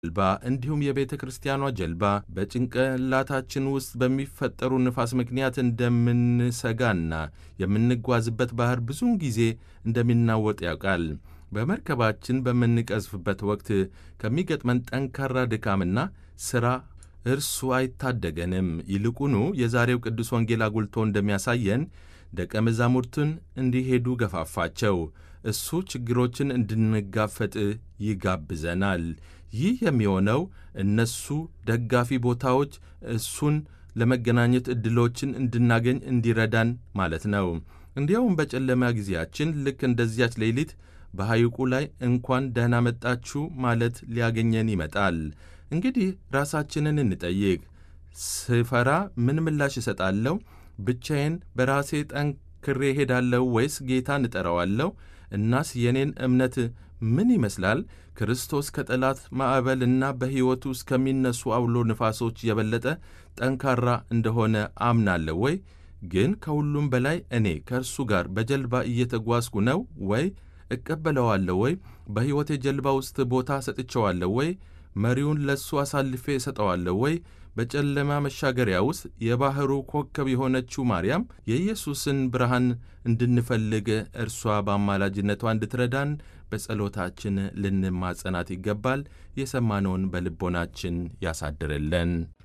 ጀልባ እንዲሁም የቤተ ክርስቲያኗ ጀልባ በጭንቅላታችን ውስጥ በሚፈጠሩ ንፋስ ምክንያት እንደምንሰጋና የምንጓዝበት ባሕር ብዙውን ጊዜ እንደሚናወጥ ያውቃል። በመርከባችን በምንቀዝፍበት ወቅት ከሚገጥመን ጠንካራ ድካምና ሥራ እርሱ አይታደገንም። ይልቁኑ የዛሬው ቅዱስ ወንጌል አጉልቶ እንደሚያሳየን ደቀ መዛሙርቱን እንዲሄዱ ገፋፋቸው። እሱ ችግሮችን እንድንጋፈጥ ይጋብዘናል። ይህ የሚሆነው እነሱ ደጋፊ ቦታዎች እሱን ለመገናኘት ዕድሎችን እንድናገኝ እንዲረዳን ማለት ነው። እንዲያውም በጨለማ ጊዜያችን ልክ እንደዚያች ሌሊት በሐይቁ ላይ እንኳን ደህና መጣችሁ ማለት ሊያገኘን ይመጣል። እንግዲህ ራሳችንን እንጠይቅ። ስፈራ ምን ምላሽ እሰጣለሁ? ብቻዬን በራሴ ጠንክሬ ሄዳለሁ ወይስ ጌታን እጠራዋለሁ? እናስ የኔን እምነት ምን ይመስላል? ክርስቶስ ከጠላት ማዕበል እና በሕይወቱ ውስጥ ከሚነሱ አውሎ ንፋሶች የበለጠ ጠንካራ እንደሆነ አምናለሁ ወይ? ግን ከሁሉም በላይ እኔ ከእርሱ ጋር በጀልባ እየተጓዝኩ ነው ወይ? እቀበለዋለሁ ወይ? በሕይወቴ ጀልባ ውስጥ ቦታ ሰጥቼዋለሁ ወይ? መሪውን ለእሱ አሳልፌ እሰጠዋለሁ ወይ? በጨለማ መሻገሪያ ውስጥ የባሕሩ ኮከብ የሆነችው ማርያም የኢየሱስን ብርሃን እንድንፈልግ እርሷ በአማላጅነቷ እንድትረዳን በጸሎታችን ልንማጸናት ይገባል። የሰማነውን በልቦናችን ያሳድርልን።